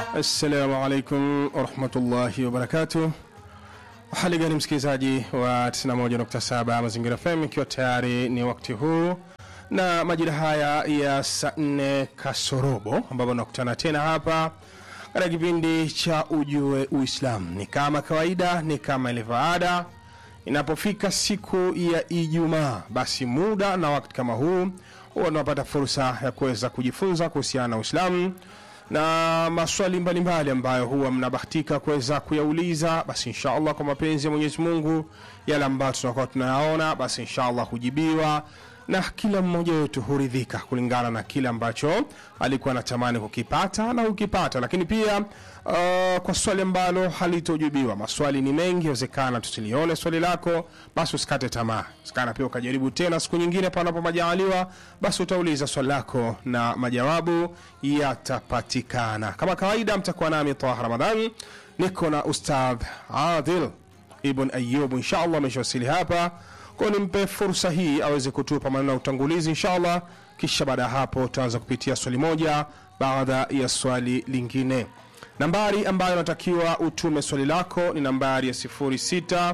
Assalamu alaikum warahmatullahi wabarakatuh. Hali gani msikilizaji wa 91.7 Mazingira FM, ikiwa tayari ni wakati huu na majira haya ya saa 4 kasorobo, ambapo nakutana tena hapa katika kipindi cha Ujue Uislamu. Ni kama kawaida, ni kama ilivyo ada, inapofika siku ya Ijumaa, basi muda na wakati kama huu huwa tunapata fursa ya kuweza kujifunza kuhusiana na Uislamu na maswali mbalimbali ambayo huwa mnabahatika kuweza kuyauliza, basi inshallah kwa mapenzi ya Mwenyezi Mungu, yale ambayo tunakuwa tunayaona, basi inshallah hujibiwa na kila mmoja wetu huridhika kulingana na kile ambacho alikuwa anatamani kukipata na ukipata. Lakini pia uh, kwa swali ambalo halitojibiwa, maswali ni mengi, inawezekana tusilione swali lako, basi usikate tamaa, sikana pia ukajaribu tena siku nyingine, panapo majaliwa, basi utauliza swali lako na majawabu yatapatikana. Kama kawaida, mtakuwa nami Taha Ramadhan, niko na Ustadh Adil Ibn Ayub, inshallah ameshawasili hapa kwa nimpe fursa hii aweze kutupa maneno ya utangulizi inshallah, kisha baada ya hapo tutaanza kupitia swali moja baada ya swali lingine. Nambari ambayo natakiwa utume swali lako ni nambari ya 0656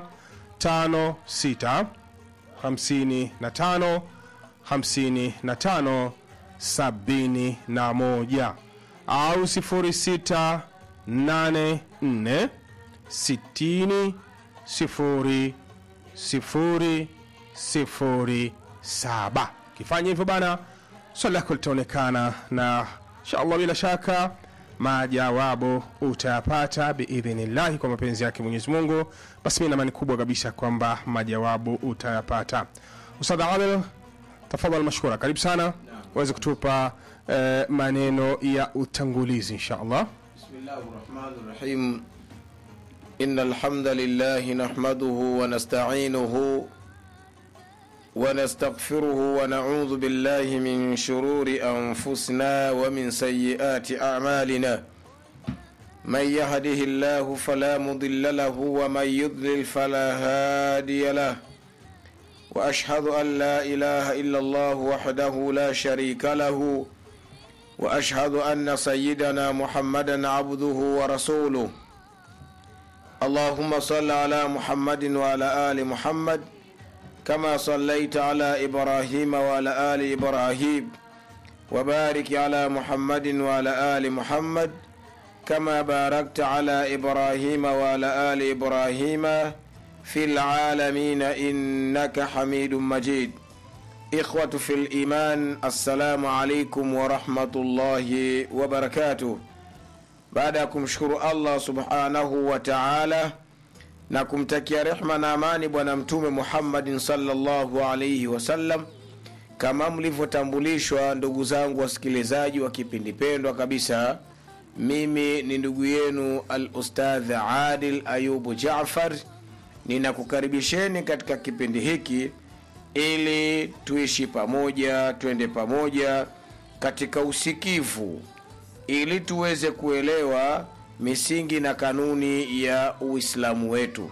55 55 71 au 0684 60 0 sifuri sifuri saba. Kifanya hivyo bana, swali lako litaonekana na inshallah, bila shaka majawabu utayapata biidhnillahi, kwa mapenzi yake Mwenyezi Mungu. Basi mi namani kubwa kabisa kwamba majawabu utayapata. Ustadh Adel, tafadhal mashkura, karibu sana uweze kutupa eh, maneno ya utangulizi inshallah. Bismillahir Rahmanir Rahim. إن الحمد لله نحمده ونستعينه ونستغفره ونعوذ بالله من شرور أنفسنا ومن سيئات أعمالنا من يهده الله فلا مضل له ومن يضلل فلا هادي له وأشهد أن لا إله إلا الله وحده لا شريك له وأشهد أن سيدنا محمدا عبده ورسوله اللهم صل على محمد وعلى آل محمد كما صليت على إبراهيم وعلى آل إبراهيم وبارك على محمد وعلى آل محمد كما باركت على إبراهيم وعلى آل إبراهيم في العالمين إنك حميد مجيد إخوة في الإيمان السلام عليكم ورحمة الله وبركاته baada ya kumshukuru allah subhanahu wa taala na kumtakia rehma na amani bwana mtume muhammadin salllahu alaihi wasallam kama mlivyotambulishwa ndugu zangu wasikilizaji wa kipindi pendwa kabisa mimi ni ndugu yenu al ustadh adil ayubu jafar ninakukaribisheni katika kipindi hiki ili tuishi pamoja twende pamoja katika usikivu ili tuweze kuelewa misingi na kanuni ya uislamu wetu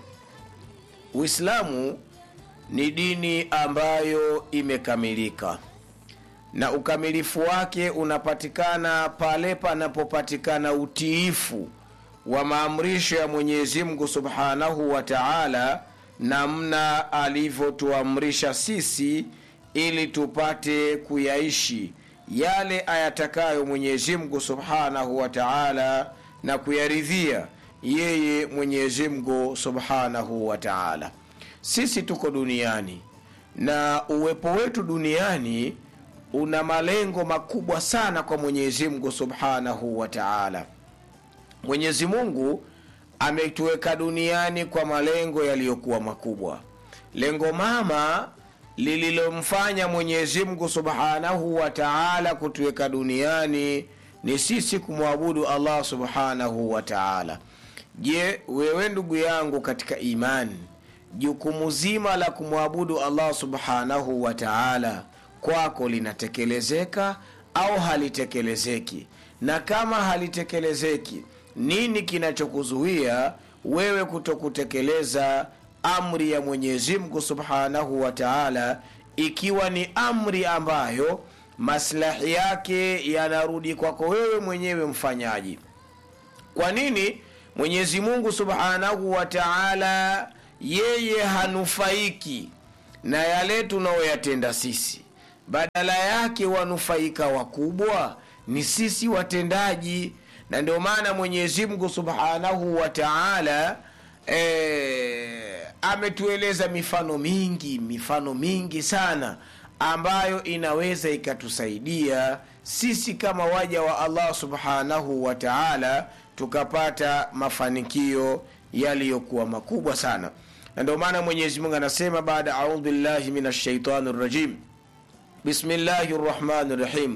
uislamu ni dini ambayo imekamilika na ukamilifu wake unapatikana pale panapopatikana utiifu wa maamrisho ya mwenyezi mungu subhanahu wa taala namna alivyotuamrisha sisi ili tupate kuyaishi yale ayatakayo Mwenyezi Mungu Subhanahu wa Ta'ala na kuyaridhia yeye Mwenyezi Mungu Subhanahu wa Ta'ala. Sisi tuko duniani na uwepo wetu duniani una malengo makubwa sana kwa Mwenyezi Mungu Subhanahu wa Ta'ala. Mwenyezi Mungu ametuweka duniani kwa malengo yaliyokuwa makubwa. Lengo mama lililomfanya Mwenyezi Mungu Subhanahu wa Ta'ala kutuweka duniani ni sisi kumwabudu Allah Subhanahu wa Ta'ala. Je, wewe ndugu yangu katika imani, jukumu zima la kumwabudu Allah Subhanahu wa Ta'ala kwako linatekelezeka au halitekelezeki? Na kama halitekelezeki, nini kinachokuzuia wewe kutokutekeleza amri ya Mwenyezi Mungu Subhanahu wa Ta'ala, ikiwa ni amri ambayo maslahi yake yanarudi kwako wewe mwenyewe mfanyaji. kwa nini mwenyezi mungu subhanahu wa taala yeye hanufaiki na yale tunayoyatenda sisi badala yake wanufaika wakubwa ni sisi watendaji na ndio maana mwenyezi mungu subhanahu wa taala e, ametueleza mifano mingi mifano mingi sana ambayo inaweza ikatusaidia sisi kama waja wa allah subhanahu wa taala tukapata mafanikio yaliyokuwa makubwa sana na ndio maana mwenyezi mungu anasema baada audhu billahi min ashaitani rajim bismillahi rrahmani rrahim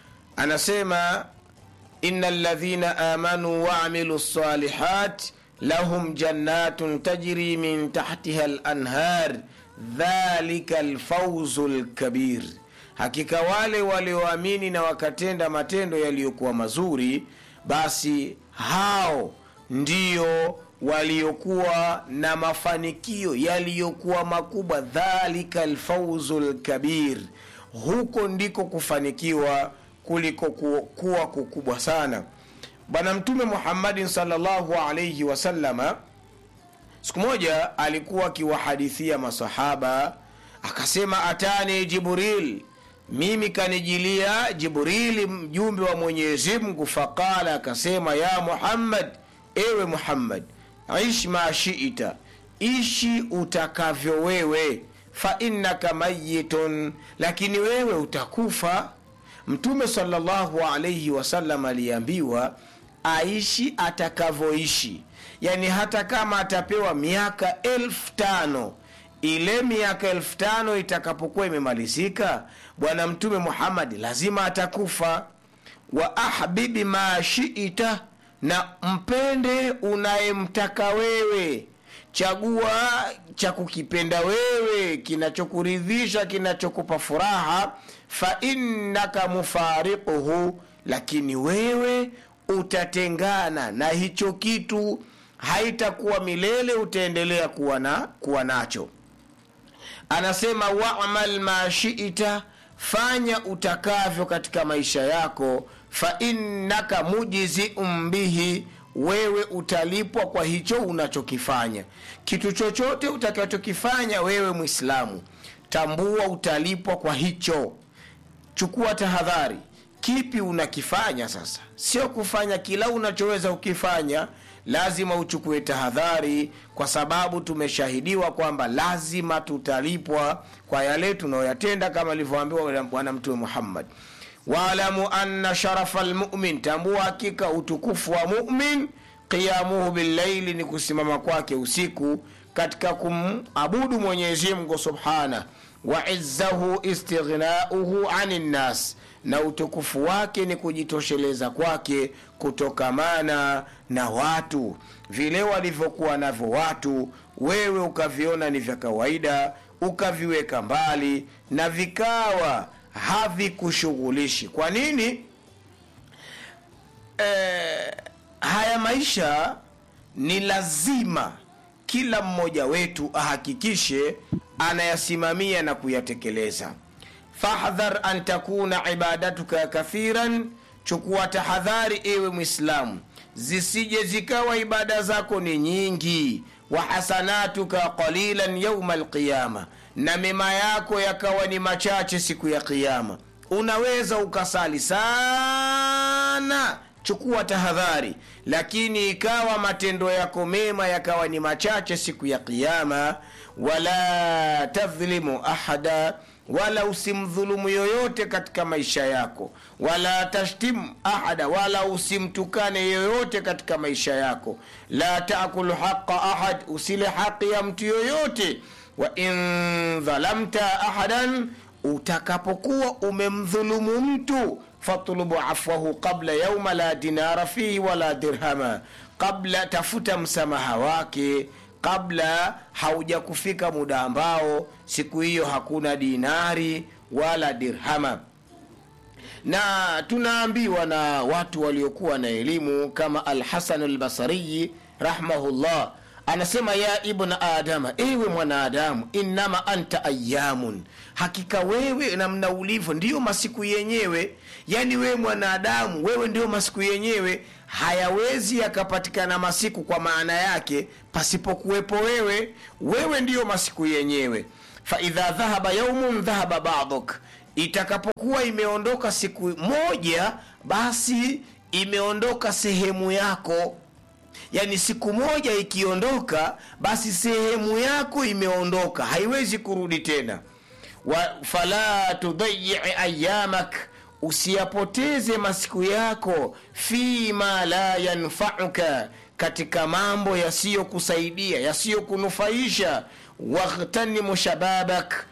anasema ina ladhina amanu waamilu lsalihat lahum jannatun tajri min tahtiha lanhar dhalika lfauzu lkabir hakika wale walioamini na wakatenda matendo yaliyokuwa mazuri basi hao ndio waliokuwa na mafanikio yaliyokuwa makubwa dhalika lfauzu lkabir huko ndiko kufanikiwa kuliko kuwa kukubwa sana bwana mtume muhammadin salllahu alaihi wasalama siku moja alikuwa akiwahadithia masahaba akasema atani jibril mimi kanijilia jibrili mjumbe wa mwenyezi mungu faqala akasema ya muhammad ewe muhammad ish ma shita ishi utakavyo wewe fa innaka mayitun lakini wewe utakufa mtume salllahu alaihi wasallam aliambiwa aishi atakavyoishi yani hata kama atapewa miaka elfu tano ile miaka elfu tano itakapokuwa imemalizika bwana mtume muhammadi lazima atakufa wa ahbibi ma shita na mpende unayemtaka wewe chagua cha kukipenda wewe kinachokuridhisha kinachokupa furaha fa innaka mufariquhu lakini wewe utatengana na hicho kitu haitakuwa milele utaendelea kuwa, na, kuwa nacho anasema wamal ma shita fanya utakavyo katika maisha yako fa innaka mujziun bihi wewe utalipwa kwa hicho unachokifanya kitu chochote utakachokifanya wewe mwislamu tambua utalipwa kwa hicho chukua tahadhari kipi unakifanya sasa sio kufanya kila unachoweza ukifanya lazima uchukue tahadhari kwa sababu tumeshahidiwa kwamba lazima tutalipwa kwa yale tunayoyatenda kama alivyoambiwa bwana mtume muhammad waalamu anna sharafa lmumin tambua hakika utukufu wa mumin qiyamuhu billaili ni kusimama kwake usiku katika kumabudu mwenyezimngu subhanah wa izzahu istighnauhu ani nnas na utukufu wake ni kujitosheleza kwake kutokamana na watu vile walivyokuwa navyo watu wewe ukaviona ni vya kawaida ukaviweka mbali na vikawa havikushughulishi kwa nini e, haya maisha ni lazima kila mmoja wetu ahakikishe anayasimamia na kuyatekeleza fahdhar an takuna ibadatuka kathiran chukua tahadhari ewe mwislamu zisije zikawa ibada zako ni nyingi wa hasanatuka qalilan yauma alqiyama na mema yako yakawa ni machache siku ya qiama unaweza ukasali sana chukua tahadhari lakini ikawa matendo yako mema yakawa ni machache siku ya qiama wala tadhlimu ahada wala usimdhulumu yoyote katika maisha yako wala tashtim ahada wala usimtukane yoyote katika maisha yako la takulu haqa ahad usile haqi ya mtu yoyote wa in dhalamta ahadan utakapokuwa umemdhulumu mtu fatlubu afwahu qabla yauma la dinara fihi wala dirhama qabla tafuta msamaha wake kabla haujakufika muda ambao siku hiyo hakuna dinari wala dirhama na tunaambiwa na watu waliokuwa na elimu kama alhasan albasariyi rahmahullah anasema ya ibna adama ewe mwanadamu innama anta ayamun hakika wewe namna ulivyo ndiyo masiku yenyewe yani wewe mwanadamu wewe ndiyo masiku yenyewe hayawezi yakapatikana masiku kwa maana yake pasipokuwepo wewe wewe ndiyo masiku yenyewe faidha dhahaba yaumun dhahaba baduk itakapokuwa imeondoka siku moja basi imeondoka sehemu yako yaani siku moja ikiondoka basi sehemu yako imeondoka haiwezi kurudi tena wa fala tudayii ayamak usiyapoteze masiku yako fima la yanfauka katika mambo yasiyokusaidia yasiyokunufaisha wakhtanimu shababak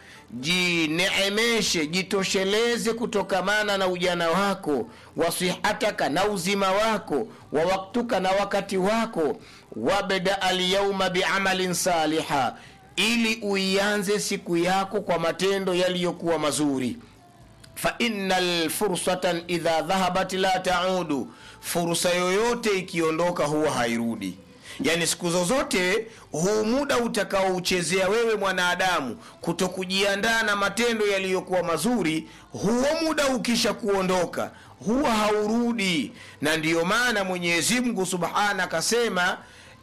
jineemeshe jitosheleze kutokamana na ujana wako wasihataka na uzima wako wa waktuka na wakati wako wabda alyauma biamalin saliha ili uianze siku yako kwa matendo yaliyokuwa mazuri faina lfursatan idha dhahabat la taudu fursa yoyote ikiondoka huwa hairudi yaani siku zozote huu muda utakaouchezea wewe mwanadamu kuto kujiandaa na matendo yaliyokuwa mazuri huo muda ukisha kuondoka huwa haurudi na ndiyo maana mwenyezi mungu subhana akasema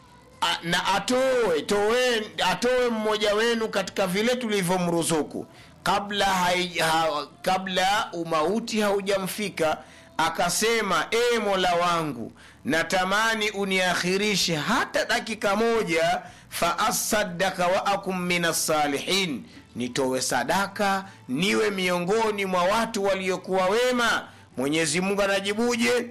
a- na atoe toe, atoe mmoja wenu katika vile tulivyomruzuku kabla hai, ha, kabla umauti haujamfika akasema e mola wangu natamani uniakhirishe hata dakika moja faasadaka wa akum min assalihin nitowe sadaka niwe miongoni mwa watu waliokuwa wema mwenyezi mungu anajibuje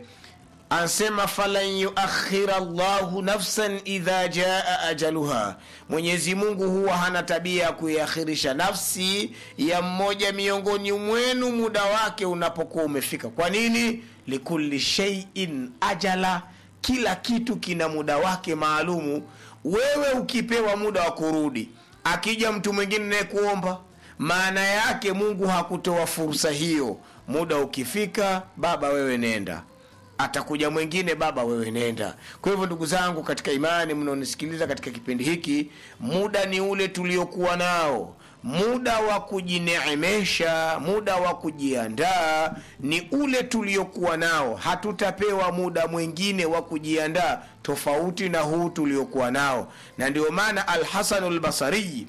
ansema falan yuakhira llahu nafsan idha jaa ajaluha mwenyezi mungu huwa hana tabia ya kuiakhirisha nafsi ya mmoja miongoni mwenu muda wake unapokuwa umefika kwa nini likulli sheiin ajala kila kitu kina muda wake maalumu wewe ukipewa muda wa kurudi akija mtu mwingine naye kuomba maana yake mungu hakutoa fursa hiyo muda ukifika baba wewe nenda atakuja mwingine baba wewe nenda kwa hivyo ndugu zangu katika imani mnaonisikiliza katika kipindi hiki muda ni ule tuliokuwa nao muda wa kujineemesha muda wa kujiandaa ni ule tuliokuwa nao hatutapewa muda mwingine wa kujiandaa tofauti na huu tuliokuwa nao na ndio maana alhasanu lbasariyi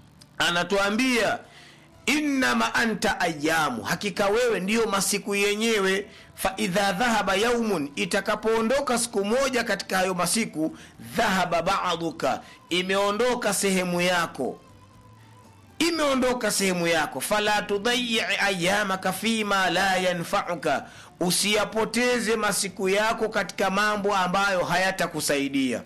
anatuambia innama anta ayamu hakika wewe ndiyo masiku yenyewe faidha dhahaba yaumun itakapoondoka siku moja katika hayo masiku dhahaba baduka imeondoka sehemu yako imeondoka sehemu yako fala tudayii ayamaka fima la yanfauka usiyapoteze masiku yako katika mambo ambayo hayatakusaidia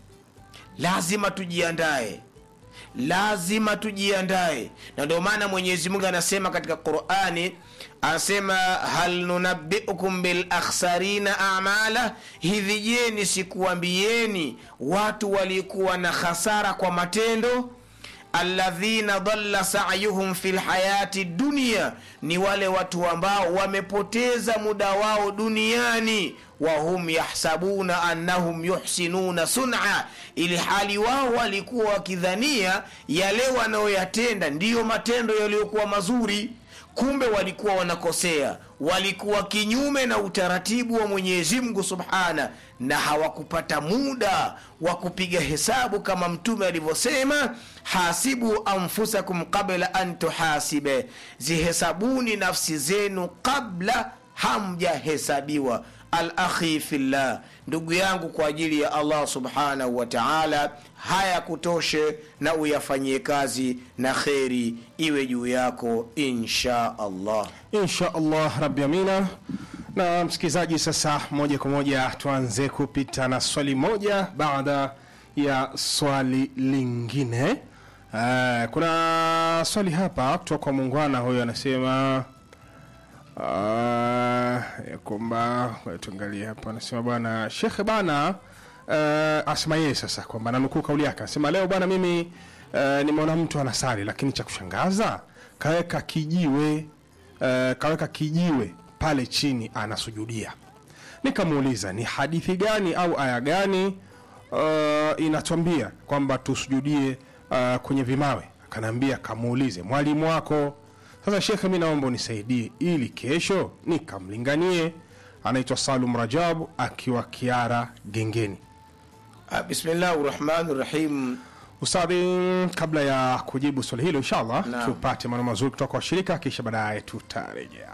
lazima tujiandae lazima tujiandae na ndio maana mwenyezi mungu anasema katika qurani anasema hal nunabiukum bilakhsarina amala hivi je nisikuambieni watu walikuwa na hasara kwa matendo alladhina dhalla sayuhum fi lhayati dunia ni wale watu ambao wamepoteza muda wao duniani wahum yahsabuna annahum yuhsinuna suna ili hali wao walikuwa wakidhania yale wanayoyatenda ndiyo matendo yaliyokuwa mazuri kumbe walikuwa wanakosea walikuwa kinyume na utaratibu wa mwenyezi mungu subhana na hawakupata muda wa kupiga hesabu kama mtume alivyosema hasibu anfusakum qabla an tuhasibe zihesabuni nafsi zenu kabla hamjahesabiwa alakhi fillah ndugu yangu kwa ajili ya allah subhanahu wa taala haya kutoshe na uyafanyie kazi na kheri iwe juu yako insha allah insha allah rabi amina na msikilizaji sasa moja kwa moja tuanze kupita na swali moja baada ya swali lingine uh, kuna swali hapa kutoka kwa muungwana huyo anasema uh, ya kwamba ngoja tuangalie hapa anasema bwana shekhe bana uh, asema yeye sasa kwamba nanukuu kauli yake anasema leo bwana mimi uh, nimeona mtu anasali lakini cha kushangaza kaweka kijiwe uh, kaweka kijiwe pale chini anasujudia nikamuuliza ni hadithi gani au aya gani uh, inatwambia kwamba tusujudie uh, kwenye vimawe akanaambia kamuulize mwalimu wako sasa shekhe mi naomba unisaidie ili kesho nikamlinganie anaitwa Salum Rajab akiwa Kiara Gengeni. Ah, bismillahi rahmani rahim Ustadhi, kabla ya kujibu swali hilo, inshallah Naam. tupate maneno mazuri kutoka kwa washirika, kisha baadaye tutarejea.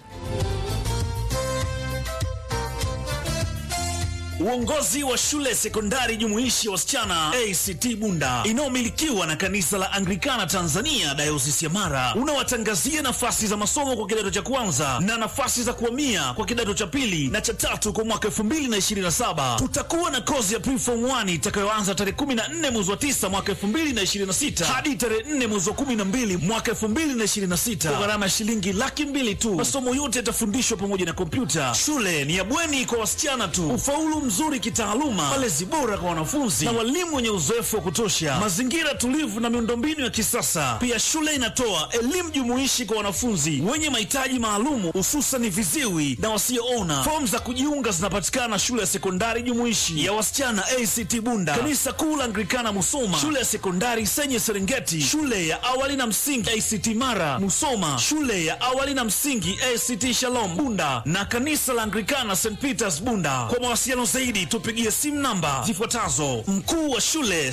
Uongozi wa shule sekondari jumuishi ya wasichana ACT Bunda inayomilikiwa na kanisa la Anglikana Tanzania dayosisi ya Mara unawatangazia nafasi za masomo kwa kidato cha kwanza na nafasi za kuhamia kwa kidato cha pili na cha tatu kwa mwaka 2027. Tutakuwa na kozi ya preform 1 itakayoanza tarehe 14 mwezi wa 9 mwaka 2026 hadi tarehe 4 mwezi wa 12 mwaka 2026 kwa gharama ya shilingi laki mbili tu. Masomo yote yatafundishwa pamoja na kompyuta. Shule ni ya bweni kwa wasichana tu. Ufaulu mzuri kitaaluma, malezi bora kwa wanafunzi na walimu wenye uzoefu wa kutosha, mazingira tulivu na miundombinu ya kisasa. Pia shule inatoa elimu jumuishi kwa wanafunzi wenye mahitaji maalumu, hususan viziwi na wasioona. Fomu za kujiunga zinapatikana shule ya sekondari jumuishi ya wasichana ACT Bunda, kanisa kuu la Anglikana Musoma, shule ya sekondari Senye Serengeti, shule ya awali na msingi ACT Mara Musoma, shule ya awali na msingi ACT Shalom Bunda na kanisa la Anglikana St Peters Bunda. Kwa mawasiliano zaidi tupigie simu namba zifuatazo: mkuu wa shule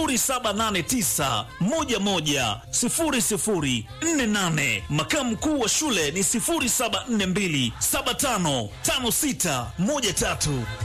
0789110048, makamu mkuu wa shule ni 0742755613.